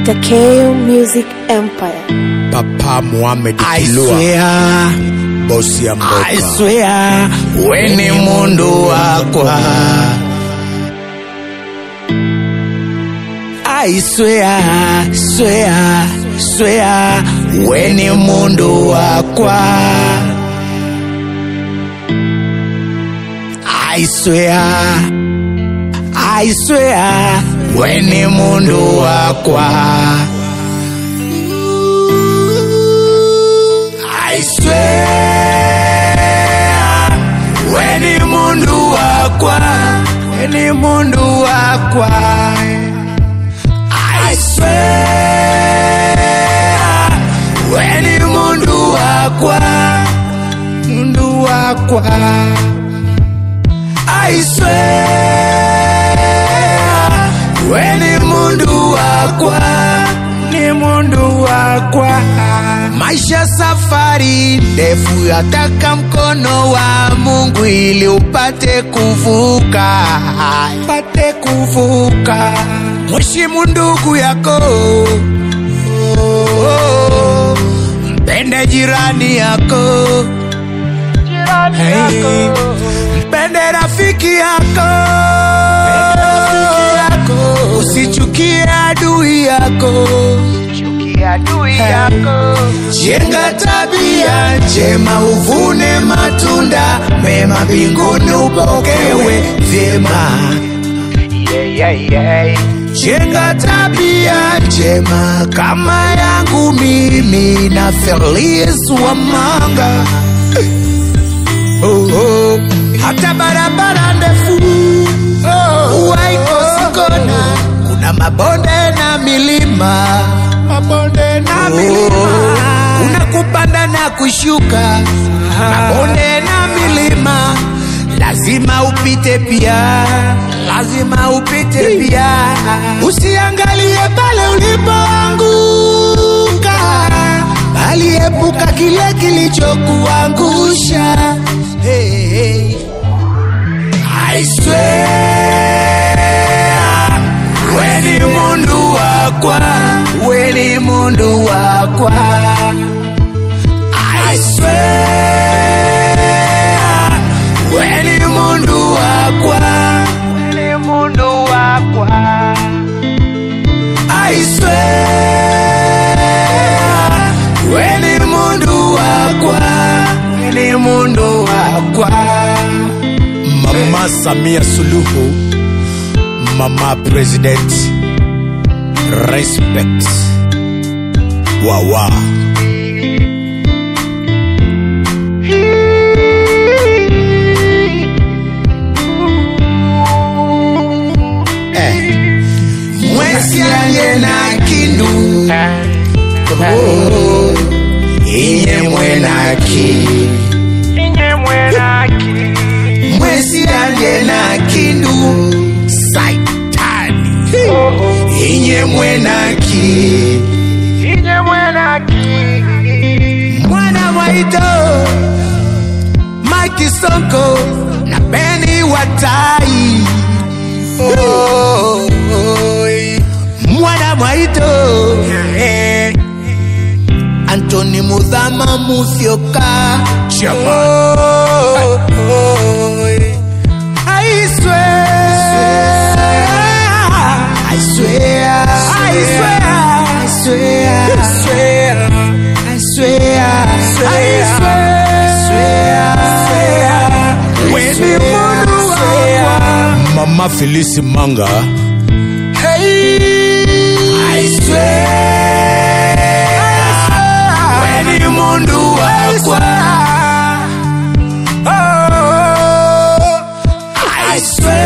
Takeo Music Empire. Papa Mohamed I Kilua, swear, bosi ya I mboka. swear, we ni mundu wakwa. I swear, swear, swear, we ni mundu wakwa. I swear, I swear, we ni mundu wakwa. I swear, we ni mundu wakwa, we ni mundu wakwa. I swear, we ni mundu wakwa, mundu wakwa. I swear, we ni mundu wakwa, ni mundu wakwa. Maisha safari ndefu, yataka mkono wa Mungu ili upate kuvuka, upate kuvuka. Mheshimu ndugu yako, oh, mpende jirani yako, hey, mpende rafiki yako, usichukie adui yako jenga tabia njema uvune matunda mema mbinguni upokewe vyema jenga tabia njema kama yangu mimi na Feliz wa manga oh, oh. hata barabara ndefu oh, waikosikona kuna mabonde na milima mabonde na milima kuna kupanda na kushuka mabonde na milima lazima upite pia lazima upite pia usiangalie pale ulipoanguka bali epuka kile kilichokuangusha hey, hey. I swear, we ni mundu wakwa, we ni mundu wakwa. I swear, we ni mundu wakwa, we ni mundu wakwa. I swear, we ni mundu wakwa, we ni mundu wakwa. Mama Samia Suluhu, Mama President, respect. Wawa. mwesi aliye na kindu oh, inye mwenaki mwesi aliye na kindu saitani inye mwenaki mwana mwaito Mike Sonko na Beni Watai oh, oh, mwana mwaito eh, Anthony Mudhama Musyoka Chama. oh, oh, I swear I swear I swear I swear I swear I swear I swear When the mundu wakwa Mama Felisi Manga, I swear When the mundu wakwa Oh I swear